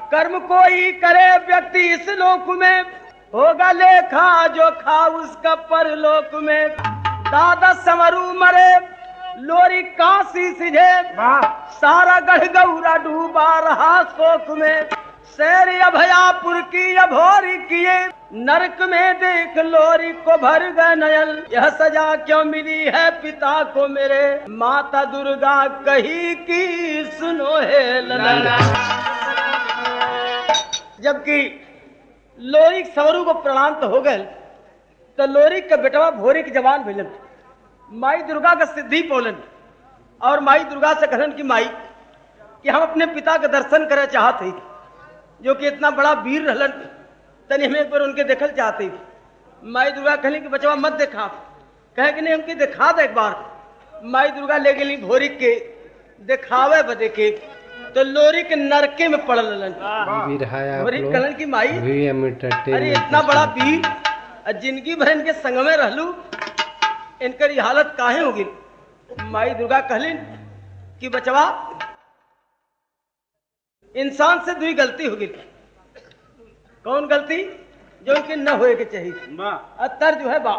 कर्म कोई करे व्यक्ति इस लोक में होगा लेखा जो खा उसका परलोक में दादा समरू मरे लोरी काशी सिझे सारा गढ़ गौरा डूबा रहा शोक में शेर अभयापुर की अभोरी किए नरक में देख लोरी को भर गए नयन यह सजा क्यों मिली है पिता को मेरे माता दुर्गा कही की सुनो है ललन जबकि लोरी सवरू को प्रणाम तो हो गए तो लोरी का बेटवा भोरी की जवान भेजन माई दुर्गा का सिद्धि पोलन और माई दुर्गा से कहन की माई कि हम अपने पिता के दर्शन करे चाहते ही जो कि इतना बड़ा वीर रहलन तनी हमें एक बार उनके देखल चाहते ही माई दुर्गा कहली कि बचवा मत देखा कहे कि नहीं हमके दिखा दे एक बार माई दुर्गा ले गेली भोरी के दिखावे बदे के तो लोरी के नरके में पड़ल रहलन वीर है आप भोरी लोग कहलन की माई वीएम अरे एंटरटेनमेंट इतना बड़ा वीर और जिंदगी भर इनके संग में रहलू इनकर ये हालत काहे होगी माई दुर्गा कहलिन कि बचवा इंसान से दुई गलती होगी कौन गलती जो इनके न होए के चाहिए अतर जो है बा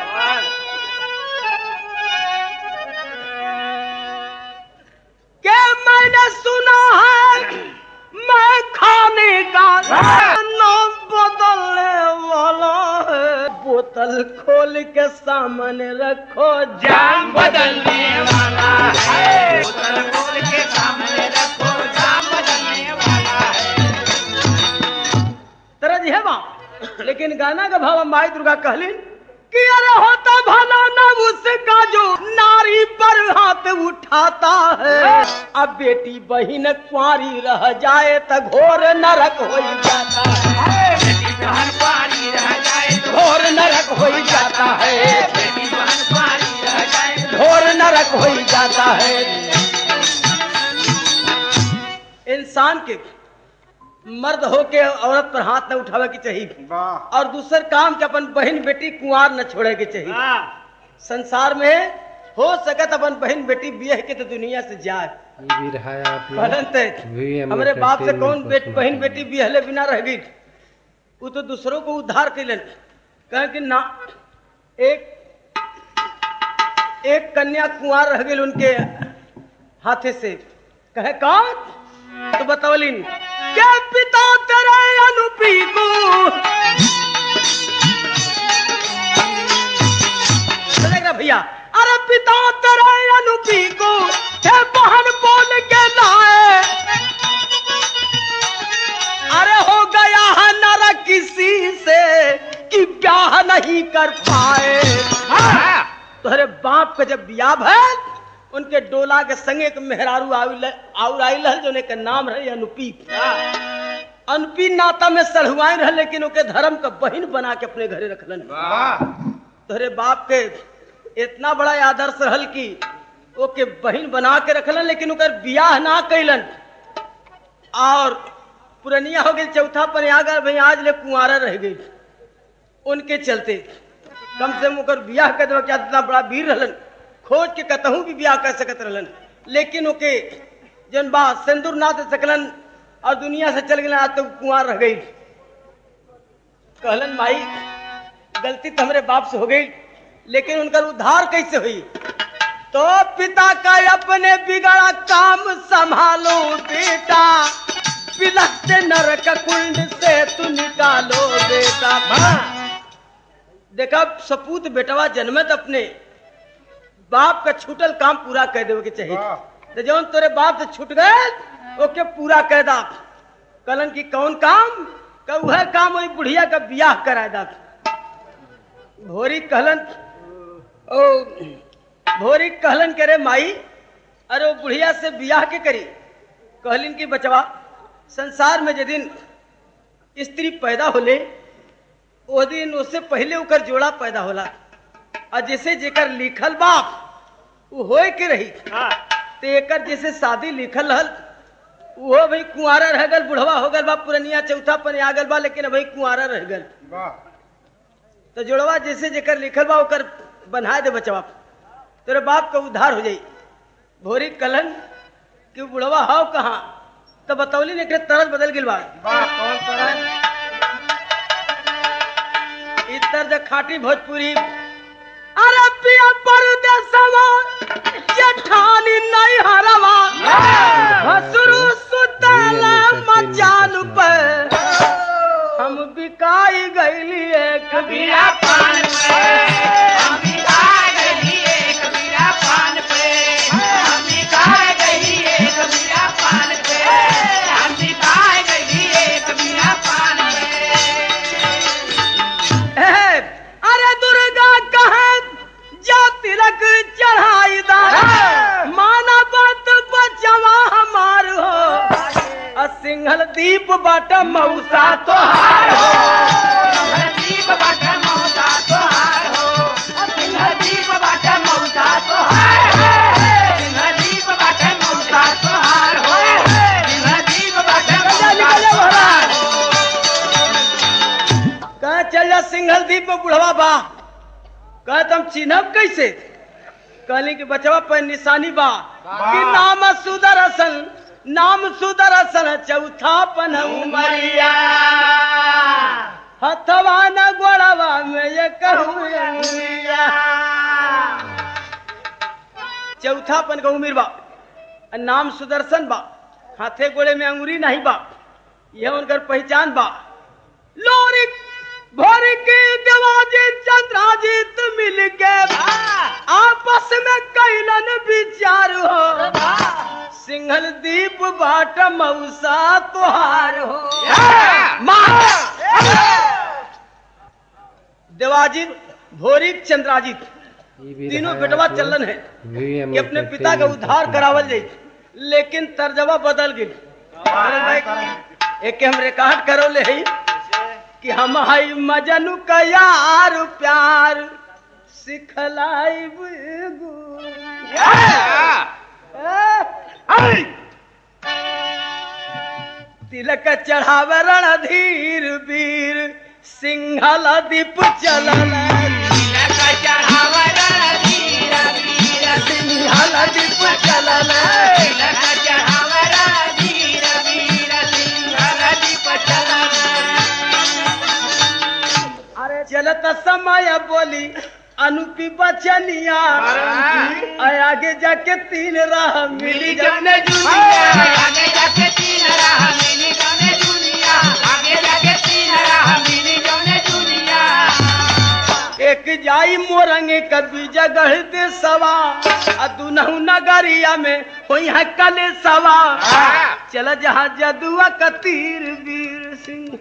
क्या मैंने सुना है मैं खाने का नाम बदलने वाला है बोतल खोल के सामने रखो जाम बदलने वाला है बोतल खोल के सामने रखो जाम बदलने वाला है तरज है बा लेकिन गाना का भाव माई दुर्गा कहलिन कि अरे होता भला न उसका जो नारी पर हाथ उठाता है अब बेटी बहन कुंवारी रह जाए तो घोर नरक हो जाता है बेटी बहन पारी रह जाए तो घोर नरक हो जाता है बेटी बहन पारी रह जाए तो घोर नरक हो जाता है इंसान के मर्द होके औरत पर हाथ न उठावे की चाहिए और दूसर काम के अपन बहन बेटी कुंवार न छोड़े के चाहिए संसार में हो सकत अपन बहन बेटी बियह के तो दुनिया से जाए वीर है आप लोग परंतु वीएम हमारे बाप से कौन एंटरटेनमेंट बेट को बहन सुना बेटी बिहले बिना रह गई वो तो दूसरों को उद्धार कैलन कहे कि ना एक एक कन्या कुंवार रह गई उनके हाथे से कहे कौन तो बतौलिन क्या पिता तेरे अनुपी को सुनेगा भैया अरे पिता तेरे अनुपी को हे बहन बोल के लाए अरे हो गया है नर किसी से कि ब्याह नहीं कर पाए तोहरे बाप का जब ब्याह भैल उनके डोला के संगे एक मेहरारू आउल- आउर आइल हल जोने के नाम रहे अनुपी अनुपी नाता में सढ़ुआई रहे लेकिन ओके धर्म का बहिन बना के अपने घरे रखलन तोहरे बाप के इतना बड़ा आदर्श रहल कि ओके बहिन बना के रखलन लेकिन ओकर बियाह ना कैलन और पुरनिया हो गई चौथा पर आ गए भाई आज ले कुंवारा रह गई उनके चलते कम से कम ओकर बियाह कर देवा क्या इतना बड़ा वीर रहलन खोज के कतहूं भी बियाह कर सकत रहलन लेकिन ओके जन बा सिंदूर ना दे सकलन और दुनिया से चल गए आज तो कुंवार रह गई कहलन माई गलती तो हमारे बाप से हो गई लेकिन उनका उद्धार कैसे हुई तो पिता का अपने बिगड़ा काम संभालो बेटा बिलखते नरक कुंड से तू निकालो बेटा देखा सपूत बेटवा जन्मत अपने बाप का छूटल काम पूरा कर देवे के चाहिए तो जौन तोरे बाप से छूट गए ओके पूरा कर दा कलन की कौन काम का वह काम वही बुढ़िया का बियाह करा दा भोरी कहलन ओ भोरी कहलन करे माई अरे वो बुढ़िया से बियाह के करी कहलिन की बचवा संसार में यदि स्त्री पैदा होले ओ दिन उससे पहले ओकर जोड़ा पैदा होला और जैसे जेकर लिखल बाप वो होए के रही तो एकर जैसे शादी लिखल रहल वो भाई कुंवारा रह गल बुढ़वा हो गल बा पुरनिया चौथा पर आ गल बा लेकिन भाई कुंवारा रह गल तो जोड़वा जैसे जेकर लिखल बा ओकर बना दे बचवा तेरे बाप का उद्धार हो जाई भोरी कलन कि बुढ़वा हाव कहाँ तो बतौली ने तरज बदल गिल बा वाह कौन तरह ई तर्ज खाटी भोजपुरी अरे पिया परदेसवा जेठानी नहीं हरवा हसरू सुतला मचान पर हम बिकाई गईली एक कबीरा पान पे हम बिकाए गई एक कबीरा पान पे हम बिकाए गई एक कबीरा पान पे हम बिकाए गई एक कबीरा पान पे है। अरे दुर्गा कहे जा तिलक चढ़ाई दा माना बात बचवा हमार हो आ सिंहल दीप बाट मऊसा तोहार हो हरदीप बाट मौता तोहार हो हरदीप बाट मौता तोहार हो हरदीप बाट मौता तोहार हो हरदीप बाट निकल जा, निकल जा, महाराज। कहा चल जा सिंघल दीप में बुढ़वा बा कहा तुम चिन्हब कैसे कहली कि बचवा पर निशानी बा कि नाम सुदर्शन नाम सुदर्शन चौथा पन उमरिया हथवा न गोड़वा में ये कहूँ अंगुरिया चौथा पन का उमिर बा आ नाम सुदर्शन बा हाथे गोड़े में अंगुरी नहीं बा यह उनकर पहचान बा लोरिक भोरिक देवाजी चंद्राजीत मिल के आपस में कैलन विचार हो सिंहल दीप बाट मऊसा तुहार हो देवाजीत भोरिक चंद्राजीत ये भी तीनों रहा बेटवा आप लोग। चलन है VMO कि अपने करते पिता का हैं, उद्धार करते करावल हैं। जाई लेकिन तर्जवा बदल गई एक के हम रिकॉर्ड करो ले हई कि हम हई मजनू का यार प्यार सिखलाई तिलक चढ़ाव रणधीर वीर सिंहल दीप चलल तिलक चढ़ावा रणधीर वीर सिंहल दीप चलल तिलक चढ़ावा रणधीर वीर सिंहल दीप चलन अरे चलत समय बोली अनुपी बचनिया आय आगे जाके तीन राह मिली मिली जब जौने दुनिया आगे जाके तीन राह मिली जौने दुनिया आगे जाके तीन राह मिली जौने दुनिया एक जाई मोरंगे कभी जगह दे सवा आ दुनहु नगरिया में होई है कले सवा चल जहाँ जदुआ का तीर वीर सिंह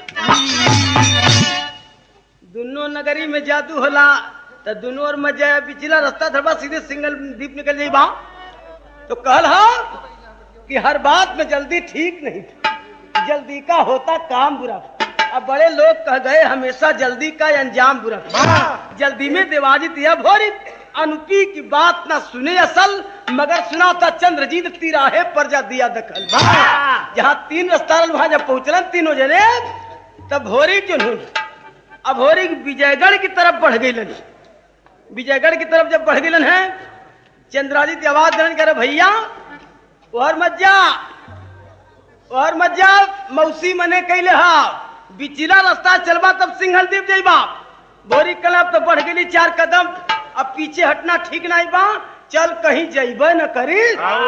दोनों नगरी में जादू होला तो दोनों और मजा पिछला रास्ता था बस सीधे सिंगल दीप निकल जाई बा तो कहल हा कि हर बात में जल्दी ठीक नहीं थी जल्दी का होता काम बुरा अब बड़े लोग कह गए हमेशा जल्दी का अंजाम बुरा जल्दी में देवाजित यह भोरी अनुपी की बात ना सुने असल मगर सुना था चंद्रजीत तिराहे पर जा दिया दखल जहाँ तीन रास्ता रहल, वहां जब पहुंचलन तीनों जने तब भोरी जो हूँ अब भोरी विजयगढ़ की तरफ बढ़ गई विजयगढ़ की तरफ जब बढ़ गई है चंद्रादित्य आवाज देने करे भैया और मत जा और मत जा मौसी मने कैले हा बिचिला रास्ता चलबा तब सिंघल दीप जाइबा बोरी कलब तो बढ़ गेली चार कदम अब पीछे हटना ठीक नहीं बा चल कहीं जइबे न करी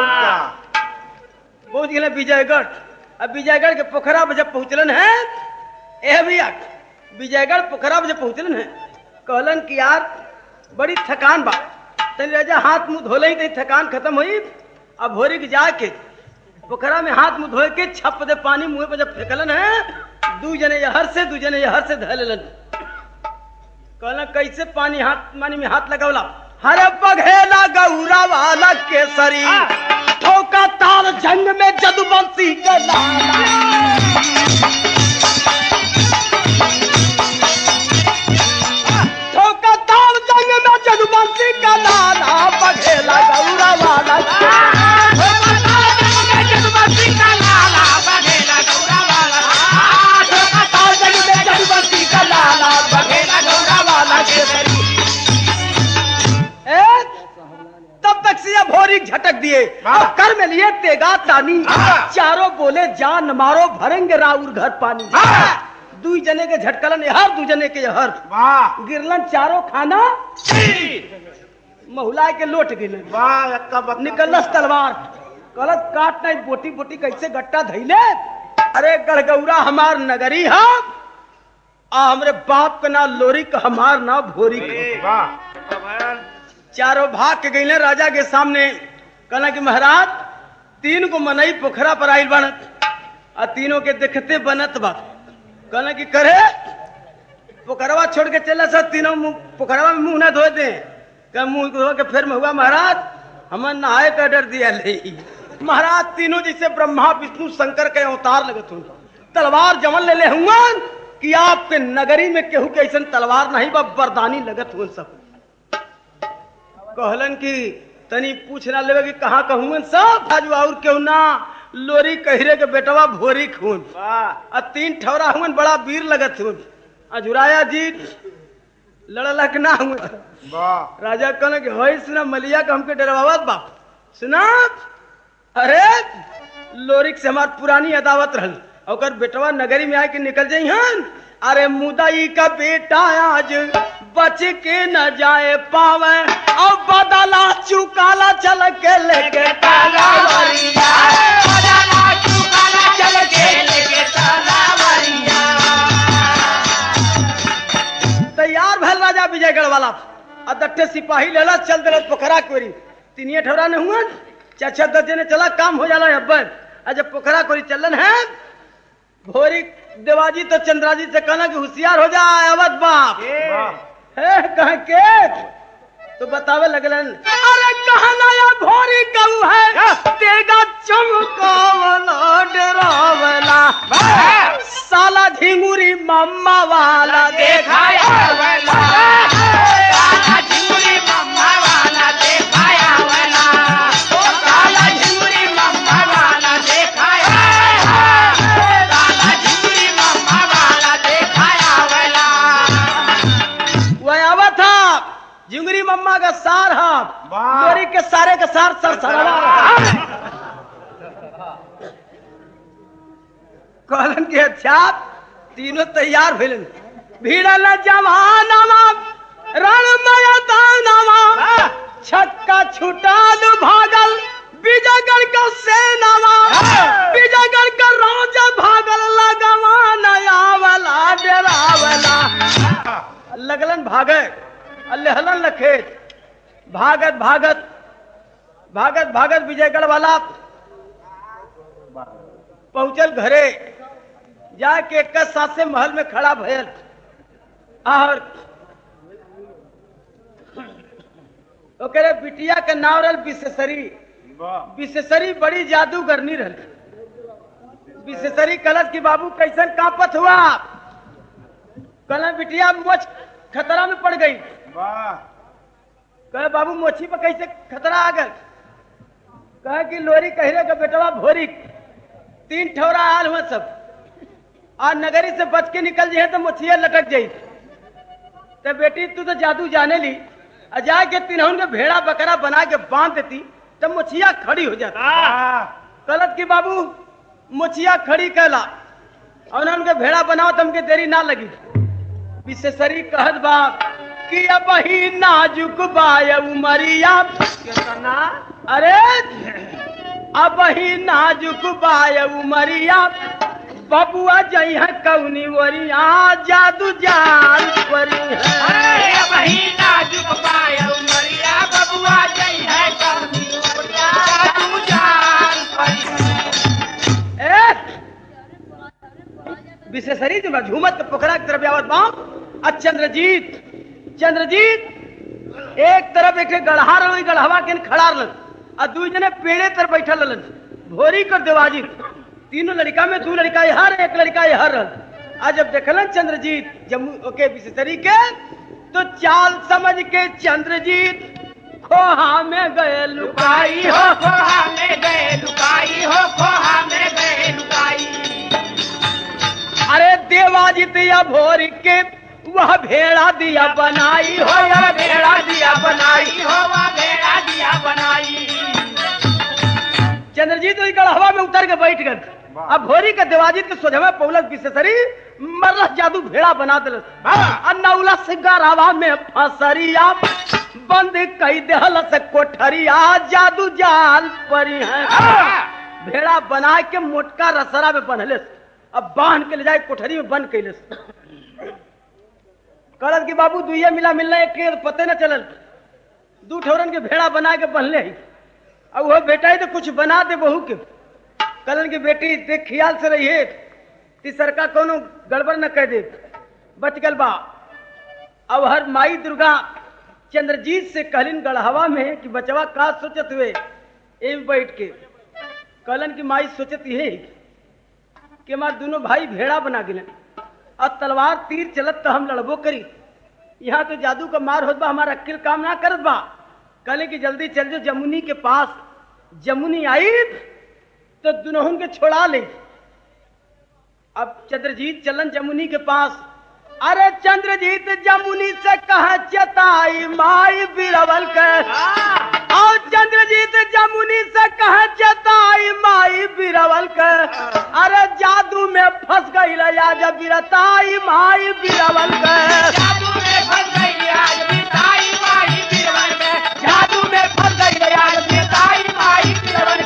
पहुंच गए विजयगढ़ अब विजयगढ़ के पोखरा में जब पहुंचलन है ए भैया विजयगढ़ पोखरा में जब पहुंचलन है कहलन कि यार बड़ी थकान बा तनी राजा हाथ मुंह धोले ही तनी थकान खत्म हुई अब भोरी के जाके पोखरा में हाथ मुंह धोए के छप दे पानी मुंह पे जब फेंकलन है दू जने यहर से दू जने यहर से धलेलन कहला कैसे पानी हाथ पानी में हाथ लगौला हरे बघेला गौरा वाला केसरी ठोका ताल जंग में जदुबंसी का लाला ठोका ताल जंग में जदुबंसी का लाला बघेला गौरा वाला ताल जंग में जदुबंसी का लाला बघेला गौरा वाला केसरी ए, तब तक से भोरी झटक दिए वाह। और कर में लिए तेगा तानी वाह। चारों बोले जान मारो भरेंगे राउर घर पानी वाह। दुई जने के झटकलन हर दू जने के हर वाह गिरलन चारों खाना महुलाए के लोट गिरलन वाह अक्का बक्का निकलस तलवार कलत काट नहीं बोटी बोटी कैसे गट्टा धैले अरे गड़गौरा हमार नगरी हम आ हमरे बाप का ना लोरी का हमार ना भोरी का वाह चारों भाग के गईले राजा के सामने कहला कि महाराज तीन को मनई पोखरा पर आइल बन आ तीनों के देखते बनत बा कहला कि करे पोखरवा छोड़ के चला सब तीनों मुंह पोखरवा में मुंह ना धो दे कह मुंह धो के फिर में हुआ महाराज हमन नहाए का डर दिया ले महाराज तीनों जैसे ब्रह्मा विष्णु शंकर के अवतार लगत हूँ तलवार जमन ले ले हुआ कि आपके नगरी में केहू के ऐसा तलवार नहीं बा बरदानी लगत हुआ सब कहलन कि तनी पूछ ना लेवे कि कहाँ कहूँ सब आज और क्यों ना लोरी कहरे के बेटवा भोरी खून वाह आ तीन ठौरा हुन बड़ा वीर लगत हुन अजुराया जी लड़ला के ना हुए वाह राजा कहने कि होई सुना मलिया का हमके डरवावत बा सुना अरे लोरिक से हमार पुरानी अदावत रहल ओकर बेटवा नगरी में आके निकल जाई हन अरे मुदाई का बेटा आज बच के न जाए पावे और बदला चुकाला चल के लेके ताला तैयार भल राजा विजयगढ़ वाला आ दट्टे सिपाही लेला चल दिल पोखरा कोरी तीनिए ठौरा ने हुआ चार छह दस जने चला काम हो जाला अब्बर आ जब पोखरा कोरी चलन है भोरी देवाजी तो चंद्राजी से कहना कि होशियार हो जा अवध बाप है कह के तो बतावे लगलन अरे कहना या भोरी कहू है तेगा चमकावला डरावला साला झिंगुरी मम्मा वाला देखा वह आवा था झिंगुरी मम्मा का सार हा वाह। लोरी के सारे के सार सर सरवा कहलन के अच्छा तीनों तैयार भेलन भीड़ल जवानवा रणमय दानवा छक्का छुटाल भागल विजयगढ़ का सेनावा विजयगढ़ का राजा भागल लगवा नया वाला डरावला लगलन भागे अल्लाहलन लखेत भागत भागत भागत भागत विजयगढ़ वाला पहुंचल घरे जाके एक साथ से महल में खड़ा भयल और ओकरे बिटिया के नाम रहल विशेषरी विशेषरी बड़ी जादूगरनी रहल विशेषरी कलश की बाबू कैसन कांपत हुआ कहला बिटिया मोच खतरा में पड़ गई कहे बाबू मोची पर कैसे खतरा आ गल कहे कि लोरी कहरे का बेटवा भोरी तीन ठौरा आल हुआ सब आज नगरी से बच के निकल जाए तो मोछिया लटक जाई तो बेटी तू तो जादू जाने ली आ जाके तिनहुन के भेड़ा बकरा बना के बांध देती तब मोछिया खड़ी हो जाती गलत की बाबू मोछिया खड़ी कहला और उनके भेड़ा बनाओ तो हमके देरी ना लगी विशेषरी कहत बा कि अब ही नाजुक बाय उमरिया कितना अरे अब ही नाजुक बाय उमरिया बबुआ जई है कौनी वरिया जादू जाल परी है ए विशेषरी जो झूमत के पोखरा की तरफ आवत बाम आ चंद्रजीत चंद्रजीत एक तरफ एक गढ़हा रही गढ़वा के खड़ा रहलन आ दू जने पेड़े तर बैठल रहलन भोरी कर देवाजी तीनों लड़का में दू लड़का यहाँ एक लड़का यहाँ रहल आ जब देखलन चंद्रजीत जम्मू के विशेषरी के तो चाल समझ के चंद्रजीत खोहा में गए लुकाई हो अरे देवाजी दिया भोरी के वह भेड़ा दिया बनाई हो या भेड़ा दिया बनाई हो भेड़ा दिया बनाई चंद्रजीत वही हवा में उतर के बैठ गए अब भोरी के देवाजीत के सोझमे पौलक बिसेसरी मरलस जादू भेड़ा बना दिलस अन्नौला से गरावा में फसरिया बंद कई देहल से कोठरिया जादू जाल परी है भेड़ा बना के मोटका रसरा में बंधले अब बांध के ले जाए कोठरी में बंद कैले कहलत कि बाबू दुइये मिला मिलना एक के पते न चलल दू ठौरन के भेड़ा बना के बंधले ही अब वो बेटा ही तो कुछ बना दे बहू के कलन की बेटी देख ख्याल से रहिए तीसर का कोनो गड़बड़ न कर दे बच गल बा अब हर माई दुर्गा चंद्रजीत से कहलिन गढ़हवा में कि बचवा का सोचत हुए एम बैठ के कहलन की माई सोचत ये कि हमार दोनों भाई भेड़ा बना गिलन और तलवार तीर चलत तो हम लड़बो करी यहाँ तो जादू का मार होत बा हमारा अक्ल काम ना करत बा कहले कि जल्दी चल जो जमुनी के पास जमुनी आई तो दुनहुन के छोड़ा ले अब चंद्रजीत चलन जमुनी के पास अरे चंद्रजीत जमुनी से कहा चताई माई बिरवल के और चंद्रजीत जमुनी से कहा चताई माई बिरवल के अरे जादू में फंस गई या जब बिरताई माई बिरवल के जादू में फंस गई आज बिताई माही बिरवन में जादू में फंस गई आज बिताई माही बिरवन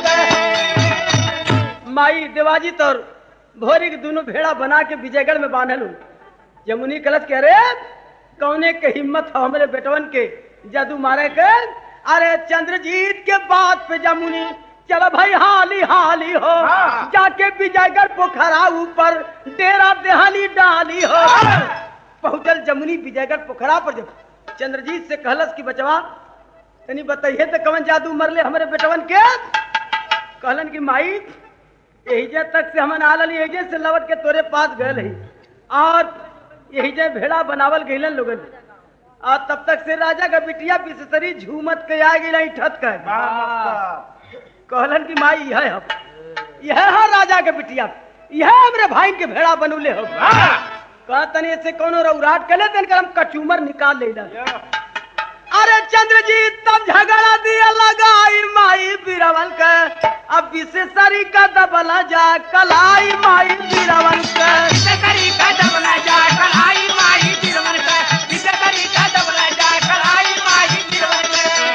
में माई देवाजीत और भोरी के दोनों भेड़ा बना के विजयगढ़ में बांधल हूँ जमुनी कलश कह रहे कौने के हिम्मत हो हमारे बेटवन के जादू मारे के अरे चंद्रजीत के बात पे जमुनी चलो भाई हाली हाली हो जाके विजयगढ़ पोखरा ऊपर डेरा देहाली डाली हो पहुंचल जमुनी विजयगढ़ पोखरा पर जब चंद्रजीत से कहलस की बचवा तनी बताइए तो कवन जादू मरले हमारे बेटवन के कहलन की माई यही तक से हमन आलल यही से लवट के तोरे पास गए ही और यही जे भेड़ा बनावल गईलन लोगन और तब तक से राजा का बिटिया बिसतरी झूमत के आ गई ठत कर कहलन की माई यह हम यह है राजा के बिटिया यह हमरे भाई के भेड़ा बनौले हो कहा तनी से कोनो रौराट कले तन कर हम कचूमर निकाल ले अरे चंद्रजीत तब झगड़ा दिया लगाई माई बिरवल के अब विशेषरी का दबला जा कलाई माई बिरवल के करी का दबला जा कलाई माही बिरवन में विजय करी का दबला जा कलाई माही बिरवन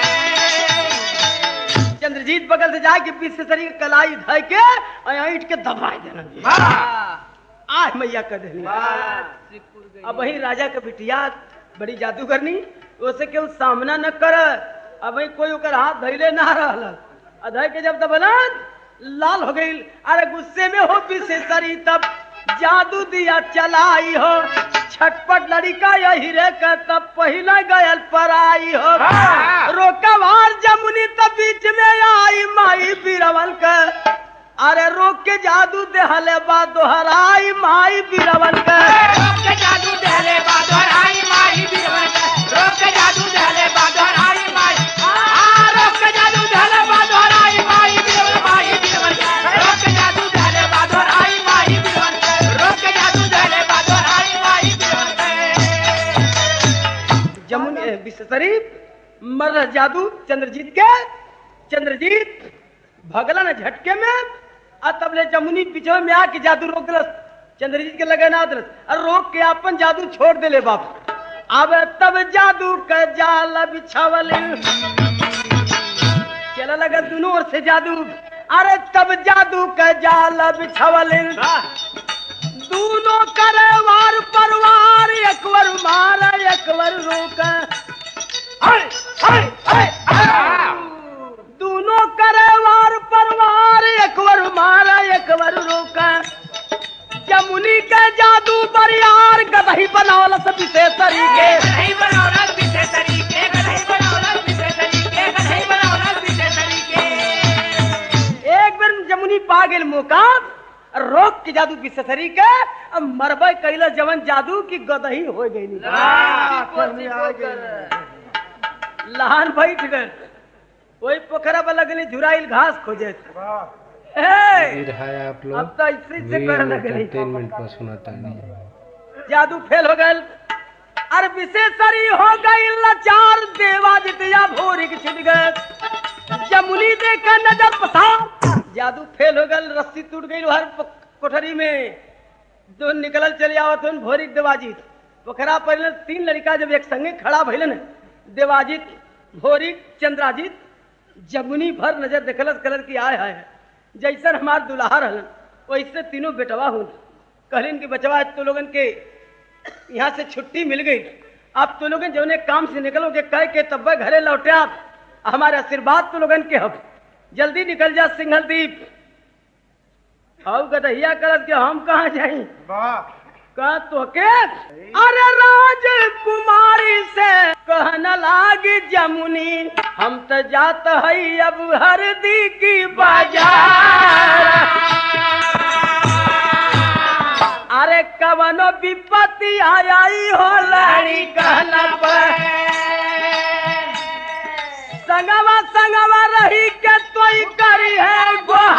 में चंद्रजीत बगल से जाके विशेषरी के कलाई धय के और ईट के दबाई देना आह मैया कर देनी अब वही राजा के बिटिया बड़ी जादूगरनी उसे केहू सामना न कर अब वही कोई ओकर हाथ धैले ना रहल अधय के जब दबना लाल हो गई अरे गुस्से में हो विशेषरी तब जादू दिया चलाई हो छटपट लड़का यही रे का तब पहले गयल पराई हो रोकवार जमुनी तब बीच में आई माई बिरवल के अरे रोक के जादू देहले बा दोहराई माई बिरवल के रोक के जादू दहले बादर आई माही बिरवन में रोक के जादू दहले बादर आई माही आ रोक के जादू दहले बादर आई माही बिरवन माही बिरवन रोक के जादू दहले बादर आई माही बिरवन रोक के जादू दहले बादर आई माही बिरवन जमुनी विश्वसरी मर रहा जादू चंद्रजीत के चंद्रजीत भगला न झटके में और तब ले जमुनी पीछे में आके जादू रोक दिलस चंद्रजीत के लगे ना दिलस और रोक के अपन जादू छोड़ दे बाप अब तब जादू का जाल बिछावल चला लगा दोनों ओर से जादू अरे तब जादू का जाल बिछावल दोनों करे वार परवार एकवर मार एकवर रोक दोनों करे वार परवार एकवर मार एकवर रोक जमुनी के जादू बरियार गदही बनावल सब विशेष तरीके नहीं बनावला विषय तरीके नहीं बनावला विषय तरीके नहीं बनावला विषय तरीके एक बेर जमुनी पा गेल मौका रोक के जादू विशेषरी के अब मरबे कैला जवन जादू की गदही हो गई लहान बैठ गए वही पोखरा पर लगली झुराइल घास खोजे हे! वीर है आप अब लोग तो ऐसे से वीर कर लगली एंटरटेनमेंट पर सुनाता नहीं जादू फेल हो गए अरे विशेषरी हो गई लाचार देवा जितिया भोरी के छिट गए जमुनी देखा नजर पसार जादू फेल हो गल रस्सी टूट गई हर प- कोठरी में जो निकलल चले आवत हन भोरी देवाजीत पोखरा पर तीन लड़का जब एक संगे खड़ा भइलन देवाजीत भोरी चंद्राजीत जमुनी भर नजर देखलत कलर की आय हाय जैसन हमार दुल्हा रहलन वैसे तीनों बेटवा हुन कहलिन कि बचवा तो लोगन के यहाँ से छुट्टी मिल गई आप तो लोगन जौने काम से निकलोगे कह के तब घरे लौटे आप हमारे आशीर्वाद तो लोगन के हब जल्दी निकल जा सिंघल दीप आओ गदहिया करत के हम कहाँ जाई कहा तो के अरे राजकुमारी से कहन लागी जमुनी हम तो जात हई अब हरदी की बाजार अरे कवनो विपत्ति आई हो लड़ी कहना पर संगवा संगवा रही के तोई करी है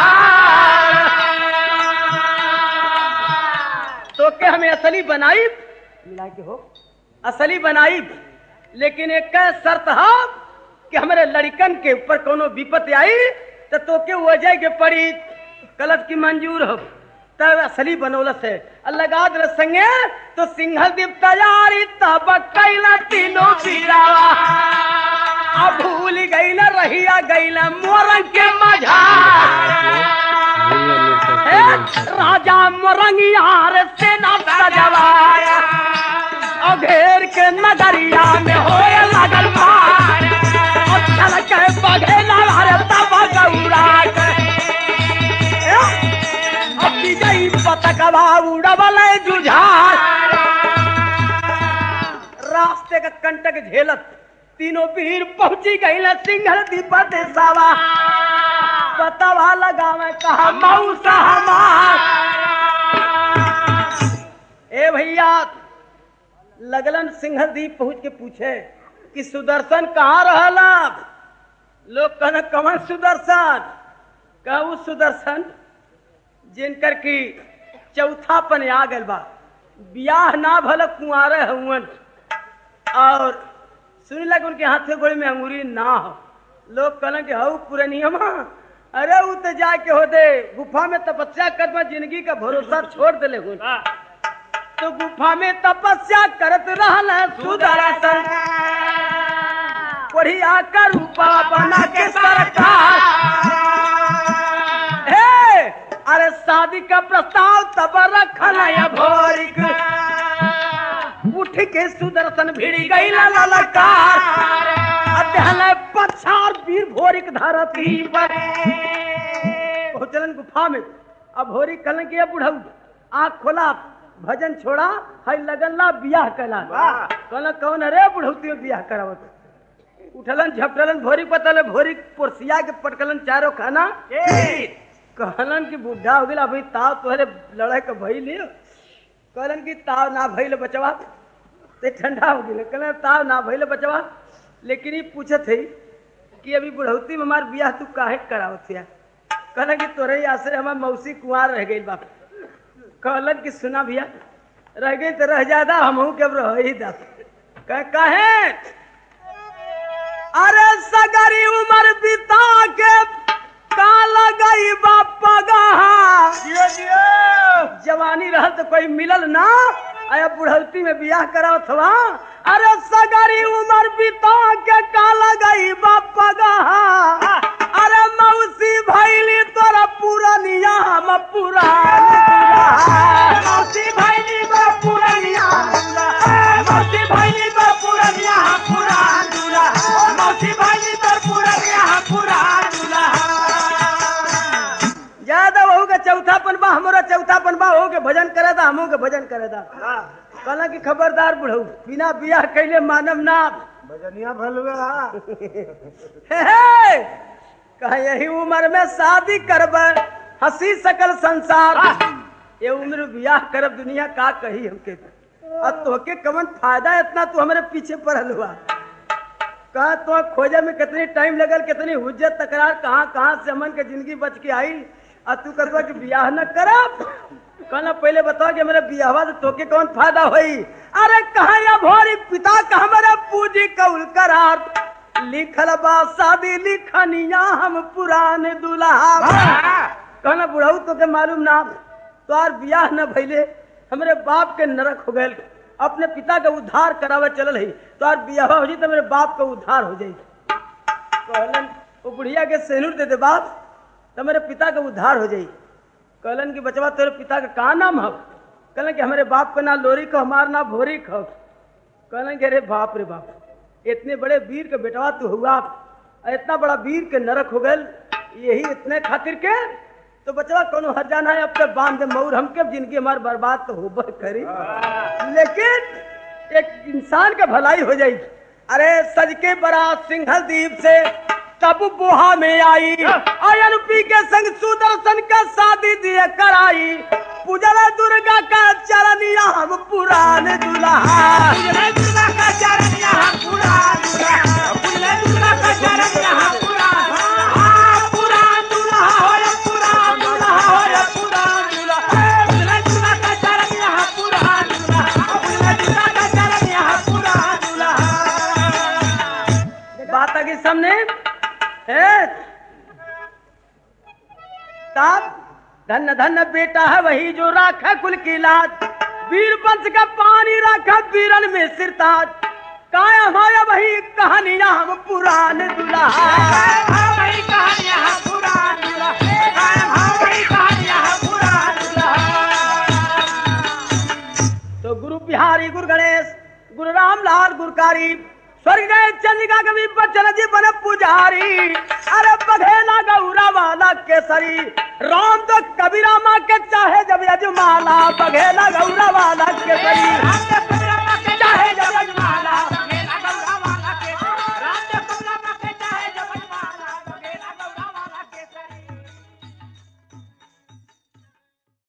गुहार तो के हमें असली बनाई मिला के हो असली बनाई लेकिन एक का शर्त है कि हमारे लड़कन के ऊपर कोनो विपत्ति आई तो तो के वजह के पड़ी कलश की मंजूर हो तब असली बनौलस है लगा दल संगे तो सिंहल दीप तैयारी तब कैला तीनों बीरावा अब भूल गई ना रहिया गई ना मोरंग के मझार हे, राजा मोरंगियार से न सजवाया और घेर के नगरिया में होए लगल मार और चल के बघेला हरे तब गौरा के हे, अब विजयी पतकवा उड़वल जुझार रास्ते का कंटक झेलत तीनों वीर पहुंची गई सिंघल दीपत सावा पतवा लगावे कहा मऊसा हमार ए भैया लगलन सिंघल दीप पहुंच के पूछे कि सुदर्शन कहाँ रहला लोग कहना कमन सुदर्शन कहू सुदर्शन जिनकर की चौथापन आ गल बा बियाह ना भल कुंवारे हुवन और सुन लग उनके हाथ से गोड़ी में अंगूरी ना हो लोग कहलन कि हऊ पुरनियमा अरे उ तो जाके हो दे गुफा में तपस्या कर जिंदगी का भरोसा छोड़ दिले हुन तो गुफा में तपस्या करत रहल सुदर्शन बढ़िया कर रूपा बना के सरकार हे अरे शादी का प्रस्ताव तब रखल है भोरिक उठ के सुदर्शन भिड़ गई ललकार अध्ययन पछार वीर भोरिक धरती पर पहुंचलन गुफा में अब भोरी कलन के बुढ़ऊ आँख खोला भजन छोड़ा हई लगन ला बियाह कला कहलन कौन अरे बुढ़ौती बियाह करावत उठलन झपटलन भोरी पतल भोरी पोरसिया के पटकलन चारो खाना कहलन कि बुढ़ा हो गया अभी ताव तोहरे लड़ाई के भइल है। कहलन कि ताव ना भइल बचवा ते ठंडा हो गया कहलन ताव ना भइल बचवा लेकिन ये पूछत है कि अभी बुढ़ौती में हमार बियाह तू काहे करावत है कहलन कि तोरे ही आसरे हमार मौसी कुंवार रह गई बाप कहलन कि सुना भैया रह गई तो रह ज्यादा हमहू के अब रह ही दा कह काहे अरे सगरी उम्र बिता के काला गई बापा जवानी रह तो कोई मिलल ना आया बुढ़ौती में बियाह कराओ थवा अरे सगरी उम्र बिता के काला गई बापा अरे मौसी भैली तोरा पुरनिया हम पुरान मौसी भैली बा पुरनिया मौसी भैली बा पुरनिया पुरान मौसी भैली बा पुरनिया पुरान ज्यादा वहू के चौथापन बा हमारा चौथापन बा हो के भजन करे दा हमहू के भजन करे दा कहला कि खबरदार बुढ़ऊ बिना बियाह कैले मानव ना भजनिया भलुआ हे हे कहा यही उम्र में शादी करब हंसी सकल संसार ये उम्र बियाह करब दुनिया का कही हमके अब तोहके कमन फायदा इतना तू हमारे पीछे पड़ल हुआ कहा तो खोजे में कितनी टाइम लगल कितनी हुज्जत तकरार कहाँ कहाँ से हमन के जिंदगी बच के आई और तू कहता कि बियाह न करब कहना पहले बताओ कि मेरे बियाहवा से तोके कौन फायदा होई अरे कहा या भोरी पिता का हमारा पूजी कौल करार लिखल बा शादी लिखनिया हम पुरान दुल्हा कहना बुढ़ऊ तो के मालूम ना तोहार बियाह न भइले हमरे बाप के नरक हो गए अपने पिता के उद्धार करावे चलल है तोहार बियाह हो जाई तो मेरे बाप के उद्धार हो जाई कहलन वो बुढ़िया के सेनुर दे दे बाप तो मेरे पिता के उद्धार हो जाई कहलन कि बचवा तेरे पिता का का नाम है कहलन कि हमारे बाप का ना लोरी को हमार ना भोरी खो कहलन कि अरे बाप रे बाप इतने बड़े वीर के बेटवा तू हुआ और इतना बड़ा वीर के नरक हो गल यही इतने खातिर के तो बचवा कोनो हर जाना है अब तक बांध दे मऊर हमके जिंदगी हमार बर्बाद तो होबे करी लेकिन एक इंसान का भलाई हो जाई अरे सज के बड़ा सिंघल दीप से तब बुहा में आई आयन पी के संग सुदर्शन का शादी दिए कराई पूजला दुर्गा का चरनिया हम पुरान दुल्हा पूजले दुर्गा का चरण यहाँ पूरा दूल्हा पूजले दुर्गा का चरण यहाँ पूरा हाँ, पूरा दूल्हा हो या पूरा दूल्हा हो या पूरा दूल्हा पूजले दुर्गा का चरण यहाँ पूरा दूल्हा पूजले दुर्गा का चरण यहाँ पूरा दूल्हा बात आगे सामने है तब धन धन बेटा है वही जो राखा कुल की लाज वीर वंश का पानी राखा वीरन में सिरताज कायम है वही कहानियां हम पुरान दुल्हा हाँ, वही कहानी यहाँ पूरा दूल्हा हाँ, वही कहानी यहाँ पूरा दूल्हा तो गुरु बिहारी गुरु गणेश गुरु रामलाल गुरकारी स्वर्ग गए चंद्रिका कवि बच्चन जी बन पुजारी अरे बघेला गौरा वाला केसरी राम तो कबीरा माँ के चाहे जब यजमाला बघेला गौरा वाला केसरी